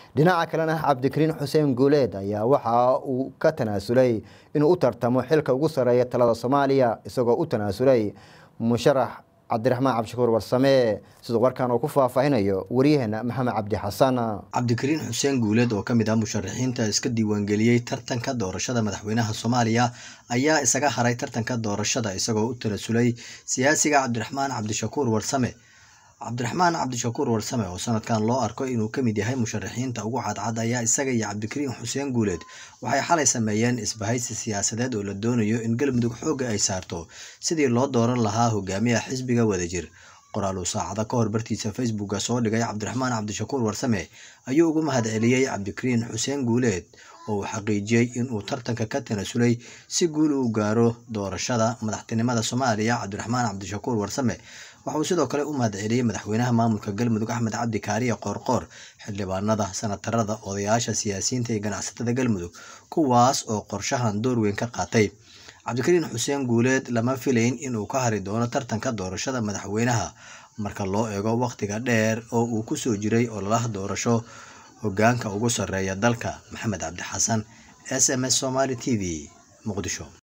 dhinaca kalena cabdikariin xuseen guuleed ayaa waxa uu ka tanaasulay inuu u tartamo xilka ugu sarreeya talada soomaaliya isagoo u tanaasulay musharax cabdiraxmaan cabdishakuur warsame siduu warkan uu ku faahfaahinayo waryaheena maxamed cabdi xasan cabdikariin xuseen guuleed oo ka mid ah musharaxiinta iska diiwaangeliyey tartanka doorashada madaxweynaha soomaaliya ayaa isaga haray tartanka doorashada isagoo u tanasulay siyaasiga cabdiraxmaan cabdishakuur warsame cabdiraxmaan cabdishakuur warsame oo sanadkan loo arko inuu ka mid yahay musharaxiinta ugu cadcad ayaa isaga iyo cabdikariin xuseen guuleed waxay xalay sameeyeen isbahaysi siyaasadeed oo la doonayo in galmudug xoogga ay saarto sidii loo dooran lahaa hogaamiyaha xisbiga wadajir qoraal uu saacada ka hor bartiisa facebooka soo dhigay cabdiraxmaan cabdishakuur warsame ayuu ugu mahad celiyey cabdikariin xuseen guuleed oo uu xaqiijiyey inuu tartanka ka tanasulay si guul uu gaaro doorashada madaxtinimada soomaaliya cabdiraxmaan cabdishakuur warsame waxa uu sidoo kale u mahad celiyey madaxweynaha maamulka galmudug axmed cabdi kaariye qoorqoor xildhibaanada sanatarada odayaasha siyaasiyiinta iyo ganacsatada galmudug kuwaas oo qorshahan door weyn ka qaatay cabdikariin xuseen guuleed lama filayn inuu ka hari doono tartanka doorashada madaxweynaha marka loo eego wakhtiga dheer oo uu kusoo jiray ololaha doorasho hogaanka ugu sarreeya dalka maxamed cabdi xasan s m s somaali t v muqdisho